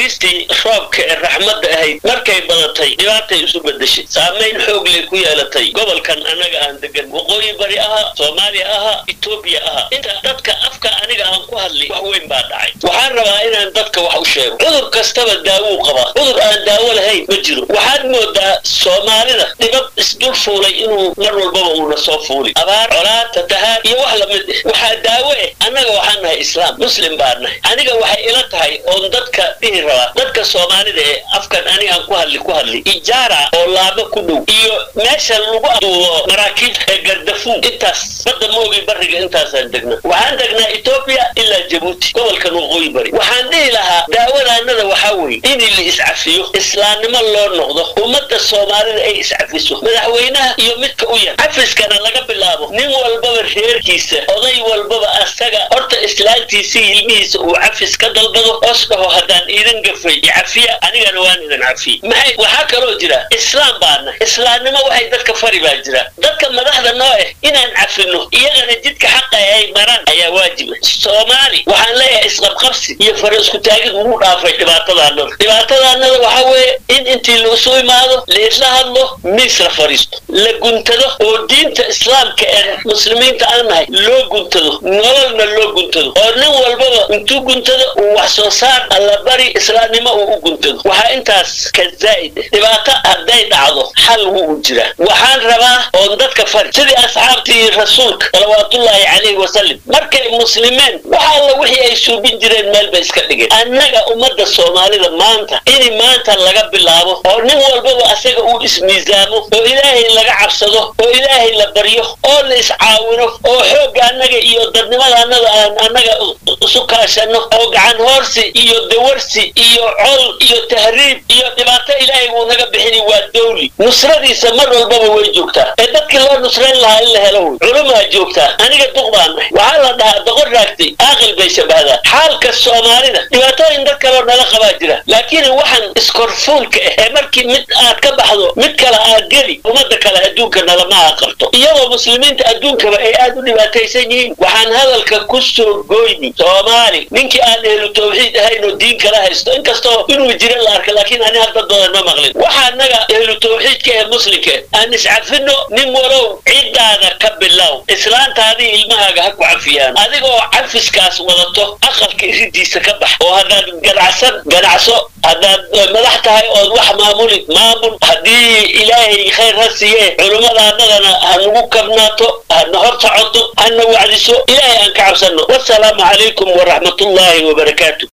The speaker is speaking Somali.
naxariistii roobka ee raxmadda ahayd markay badatay dhibaatay isu bedeshay saamayn xoog lay ku yeelatay gobolkan annaga aan degan waqooyi bari aha soomaaliya aha etoobiya aha inta dadka afka aniga aan ku hadlay wax weyn baa dhacay waxaan rabaa inaan dadka wax u sheego cudur kastaba daawuu qabaa cudur aan daawo lahayn ma jiro waxaad moodaa soomaalida dhibab isdul fuulay inuu mar walbaba uuna soo fuuli abaar colaad fatahaad iyo wax lamid eh waxaa daawo eh annaga waxaan nahay islaam muslim baan nahay aniga waxay ila tahay oon dadka dhihi rabaa dadka soomaalida ee afkan anigaan ku hadli ku hadli ijaara oo laabo ku dhow iyo meesha lagu aduubo maraakiibta ee gardafuun intaas badda moogi bariga intaasaan degna waxaan degnaa etoobiya ilaa jabuuti gobolkan waqooyi bari waxaan dhihi lahaa daawadaanada waxaa weeye in la iscafiyo islaamnimo loo noqdo ummadda soomaalida ay iscafiso madaxweynaha iyo midka u yar cafiskana laga bilaabo nin walbaba reerkiisa oday walbaba asaga horta islaantiisii ilmihiisa uu cafis ka dalbado os dhaho haddaan idin gafay cafiya anigana waan idin cafiye maxay waxaa kaloo jira islaam baana islaamnimo waxay dadka fari baa jira dadka madaxda noo eh inaan cafino iyagana jidka xaqa ay maraan ayaa waajiba soomaali waxaan leeyahay isqabqabsi iyo fara isku taagid ugu dhaafay dhibaatadaanada dhibaatadaanada waxaa weeye in intii laisu imaado laisla hadlo miis la fadhiisto la guntado oo diinta islaamka ee muslimiinta aan nahay loo guntado nololna loo guntado oo nin walbaba intuu guntado uu wax soo saar allabari islaamnimo uu u guntado waxaa intaas ka zaa'id eh dhibaato hadday dhacdo xal wuu jiraa waxaan rabaa oon dadka fari sidii asxaabtii rasuulka salawaatullaahi calayhi wasalam markay muslimeen wax alla wixii ay suubin jireen meel bay iska dhigeen annaga ummadda soomaalida maanta in maanta laga bilaabo oo nin walbaba asaga uu ismiisaamo oo ilaahay laga cabsado oo ilaahay la baryo oo la iscaawino oo xoogga annaga iyo dadnimada annada aan annaga isu kaashano oo gacan hoorsi iyo dawarsi iyo col iyo tahriib iyo dhibaato ilaahay uu naga bixini waa dawli nusradiisa mar walbaba way joogtaa ee dadkii loo nusrayn lahaa in la helo wey culumaa joogtaa aniga duq baan nahay waxaa la dhahaa doqon raagtay aaqil bay shabahdaa xaalka soomaalida dhibaatooyin dad kaloo nala qabaa jira laakiin waxaan iskorfuulka ah ee markii mid aad ka baxdo mid kale aad geli ummadda kale adduunka nalama aqarto iyadoo muslimiinta adduunkaba ay aad u dhibaataysan yihiin waxaan hadalka ku soo gooyni soomaali ninkii aan ehlu tawxiid ahayn oo diin kala haysto inkastoo inuu jira la arka laakiin ani hadda badan ma maqlin waxa annaga ehlu tawxiidka ee muslimka aan iscafino nin walow ciddaada ka bilow islaantaadii ilmahaaga ha ku cafiyaan adigoo cafiskaas wadato aqalka iridiisa ka bax oo haddaad ganacsan ganacso haddaad madax tahay ood wax maamuli maamul haddii ilaahay khayr ha siiye culimmadaanadana ha nagu kabnaato hana hor socoto hana wacdiso ilaahay aan ka cabsanno wasalaamu calaykum waraxmatullaahi wabarakaatu